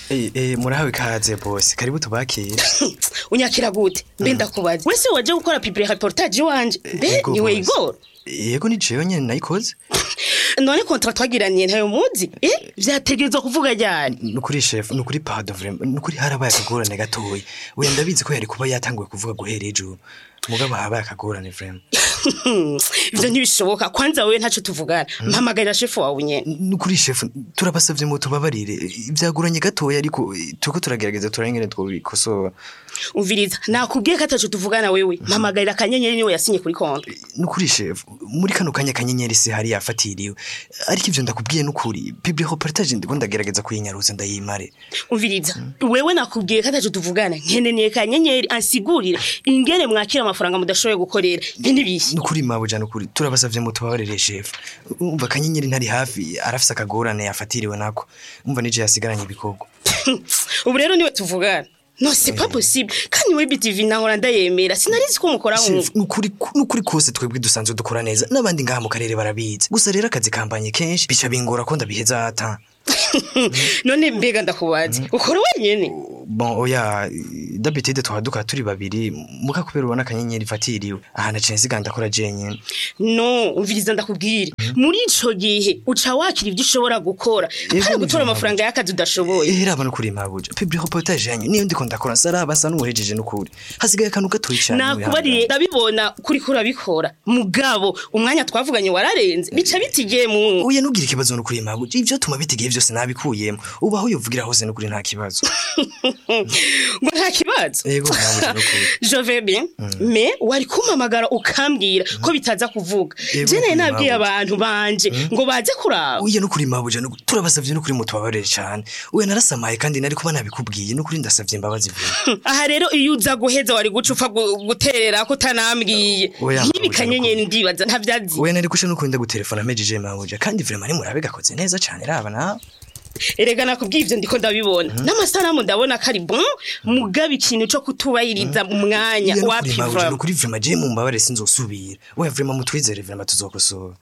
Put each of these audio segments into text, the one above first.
Eh, eh, murahawe ikaze bose karibu tubakire unyakira gute mbe ndakubaza wese waje gukora public reportage wanje mbe Yego, niwe boss. igoro yego ni jewe nyene nayikoze none kontra twagiraniye ntayo muzi eh vyategerezwa kuvuga ryari nukuri chef nukuri pardon vraiment nukuri harabaye akagorane gatoya we ndabizi ko yari kuba yatanguye kuvuga guhera ejo mugabo habaye akagorane vraiment ivyo ntibishoboka kwanza wewe ntaco tuvugana mpamagarira shefu wawe nyene nukuri chef turabasavye mu tubabarire vyagoranye gatoya ariko eh, turiko turagerageza turangene twobikosora umviriza nakubwiye ko ataco tuvugana wewe mpamagarira akanyenyeri niwe yasinye kuri kontra nukuri chef muri kano kanya kanyenyeri se hari yafatiriwe ariko ivyo ndakubwiye nukuri public reportage ndiko ndagerageza kuyinyaruza ndayimare umviriza wewe nakubwiye ko ataco tuvugana nkeneye kanyenyeri ansigurire ingene mwakira amafaranga mudashoboye gukorera ibyo ntibishye nukuri mabuja nukuri turabasavye mu tubabarire chef umva kanyenyeri ntari hafi arafise akagorane yafatiriwe nako umva nije yasigaranye ibikorwa ubu rero niwe tuvugana no c'est pas possible kandi we BTV nahora ndayemera sinarizi ko mukora Chef, nk'ubu nukuri nukuri kose twebwe dusanzwe dukora neza n'abandi ngaha mu karere barabizi gusa rero akazi kambanye kenshi bica bingora ko ndabiheza ata none mbega ndakubaza ukora wenyene bon oya d'habitude twaba dukora turi babiri muka kubera ubona akanyenyeri ifatiriwe aha naciye nsigaye ndakora jenyene no umviriza ndakubwire muri ico gihe uca wakira ibyo ushobora gukora Yego, apana nivyo gutora mpamvu. amafaranga y'akazi udashoboye Eh raba nukuri mabuja public reportage yanyu niyo ndiko ndakora saraba asa n'uhejeje nukuri hasigaye akantu gatoyi cyane nakubariye ndabibona kuri kuri abikora mugabo umwanya twavuganye wararenze bica bitigiye mu Uya nugira ikibazo nukuri mabuja ivyo tuma bitigiye vyose nabikuyemo ubu aho yovugira hose nukuri nta kibazo ngo nta kibazo yego mabuja nukuri je vais bien mais wari kumpamagara ukambwira ko bitaza kuvuga Yego, je naye kuri nabwiye mabuja. abantu banje ngo baze kuraba uya nukuri mabuja nukuri turabasavye nukuri mutubabarire cyane uya narasamaye kandi nari kuba nabikubwiye nukuri ndasavye imbabazi vuba aha rero iyo uza guheza wari guca upfa gu- guterera ko utanambwiye Oya, nk'ibi mabuja, kanyenyeri ndibaza ntavyazi uya nari kushe nukuri ndagutelefona mejije mabuja kandi vraiment ni murabe gakoze neza cyane raba na erega nakubwiye ivyo ndiko ndabibona n'amasanamu ndabona ko ari bon mugaba ikintu co kutubahiriza umwanya Uya wapi nukuri mabuja vraiment nukuri vraiment je mu mbabare sinzosubira oya vraiment mutwizere vraiment tuzokosora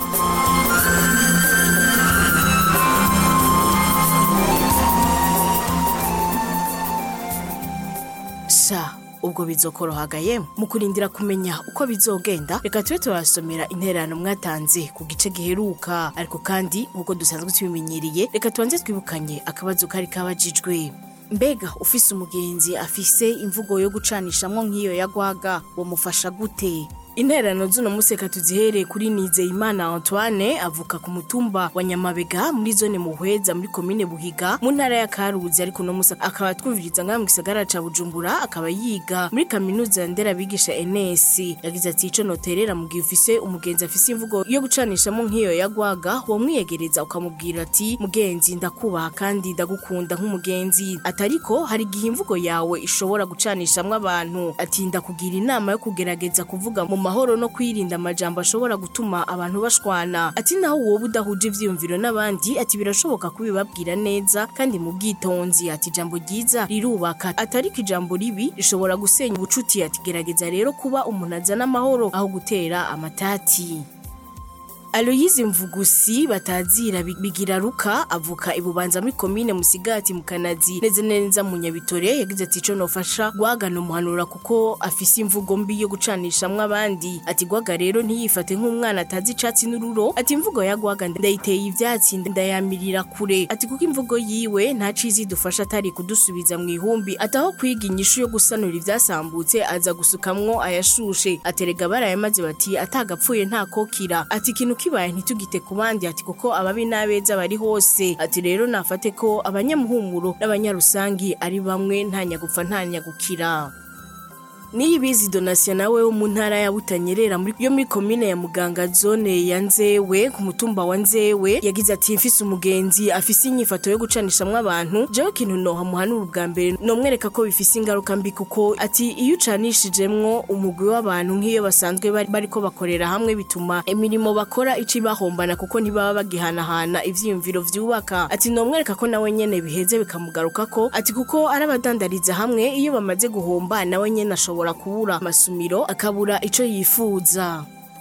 sha ubwo bizokorohagaye mu kurindira kumenya uko bizogenda reka tube turasomera intererano mwatanze ku gice giheruka ariko kandi nk'uko dusanzwe tubimenyereye reka tubanze twibukanye akabazo kari kabajijwe mbega ufise umugenzi afise imvugo yo gucanishamwo nk'iyo yagwaga wamufasha gute intererano z'uno munsi reka tuzihereye kuri nizeyimana antoine avuka ku mutumba wa nyamabega muri zone muhweza muri komine buhiga mu ntara ya karuzi ariko uno munsi akaba twumviriza ngaha mu gisagara ca bujumbura akaba yiga muri kaminuza nderabigisha ns yagize ati ico noterera mu gihe ufise umugenzi afise imvugo yo gucanishamo nk'iyo yagwaga wamwiyegereza ukamubwira ati mugenzi ndakubaha kandi ndagukunda nk'umugenzi atariko hari igihe imvugo yawe ishobora gucanishamwo abantu ati ndakugira inama yo kugerageza kuvuga mu mahoro no kwirinda amajambo ashobora gutuma abantu bashwana ati naho wowe udahuje ivyiyumviro n'abandi ati birashoboka kubibabwira neza kandi mu bwitonzi ati ijambo ryiza rirubaka atariko ijambo ribi rishobora gusenya ubucuti ati gerageza rero kuba umuntu azana amahoro aho gutera amatati Aloyize Mvugusi batazira bi- bigira ruka avuka ibubanza muri komine Musigati mu Kanazi neze neza mu Nyabitore yagize ati ico nofasha gwagana umuhanura kuko afise imvugo mbi yo gucanishamwe abandi ati gwaga rero ntiyifate nk'umwana atazi icatsi n'ururo ati imvugo ya gwaga ndayiteye ivyatsi ndayamirira kure ati kuko imvugo yiwe nta cizi dufasha atari kudusubiza mu ihumbi ataho kwiga inyishu yo gusanura ivyasambutse aza gusukamwo ayashushe aterega barayamaze bati atagapfuye nta kokira ati ikintu kibaye ntitugite ku bandi ati kuko ababi n'abeza bari hose ati rero nafate ko abanyamuhumuro n'abanyarusangi ari bamwe nta nyagupfa nta nyagukira Niyibizi Donatien nawe wo mu ntara ya Butanyerera muri yo muri komine ya Muganga zone ya Nzewe ku mutumba wa Nzewe yagize ati mfise umugenzi afise inyifato yo gucanishamwe abantu jewe kintu noha muhanura ubwa mbere nomwereka ko bifise ingaruka mbi kuko ati iyo ucanishijemwo umugwi w'abantu nk'iyo basanzwe bari bariko bakorera hamwe bituma imirimo bakora ici bahombana kuko ntibaba bagihanahana ivyiyumviro vyubaka ati nomwereka ko nawe nyene biheze bikamugarukako ati kuko arabadandariza hamwe iyo bamaze guhomba nawe nyene ashobora kubura amasumiro akabura ico yifuza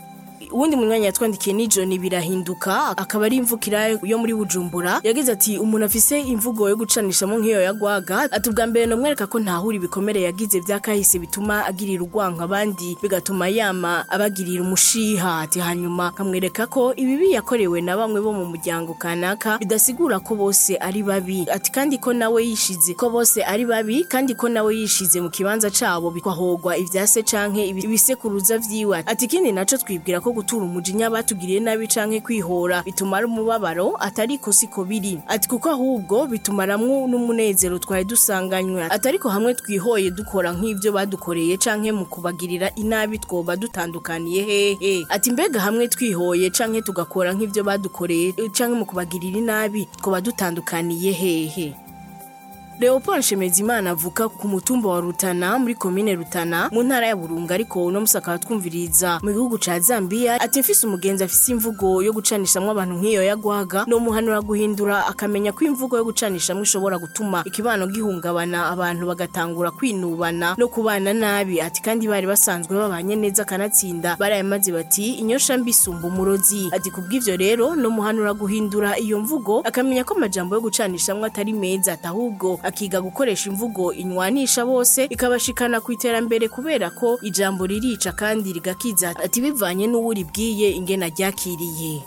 uwundi munyanya yatwandikiye ni John birahinduka akaba ari imvukira yo muri Bujumbura yagize ati umuntu afise imvugo yo gucanishamo nk'iyo yagwaga ati ubwa mbere nomwereka ko ntahura ibikomere yagize byakahise bituma agirira urwanka abandi bigatuma yama abagirira umushiha ati hanyuma kamwereka ko ibibi yakorewe na bamwe bo mu muryango kanaka bidasigura ko bose ari babi ati kandi ko nawe yishize ko bose ari babi kandi ko nawe yishize mu kibanza cabo bikwahogwa ivyase canke ibi- ibisekuruza vyiwe ati ikindi naco twibwira ko gutura umujinya batugiriye nabi canke kwihora bituma ari umubabaro atari ko siko biri ati kuko ahubwo bitumaramwo n'umunezero twari dusanganywe ati ariko hamwe twihoye dukora nk'ivyo badukoreye canke mu kubagirira inabi twoba dutandukaniye hehe ati mbega hamwe twihoye canke tugakora nk'ivyo badukoreye eh, canke mu kubagirira inabi twoba dutandukaniye hehe Leopold Shemezimana avuka ku mutumba wa Rutana muri komine Rutana mu ntara ya Burunga ariko uno musaka twumviriza mu gihugu ca Zambia ati mfise umugenzi afise imvugo yo gucanishamwe abantu nk'iyo yagwaga no muhanura guhindura akamenya ko imvugo yo gucanishamwe ishobora gutuma ikibano gihungabana abantu bagatangura kwinubana no kubana nabi ati kandi bari basanzwe babanye neza kanatsinda barayamaze bati inyosha mbisumba umurozi ati kubw'ivyo rero no muhanura guhindura iyo mvugo akamenya ko amajambo yo gucanishamwe atari meza ati ahubwo akiga gukoresha imvugo inywanisha bose ikabashikana ku iterambere kubera ko ijambo ririca kandi rigakiza ati bivanye n'uwo uribwiye ingena ryakiriye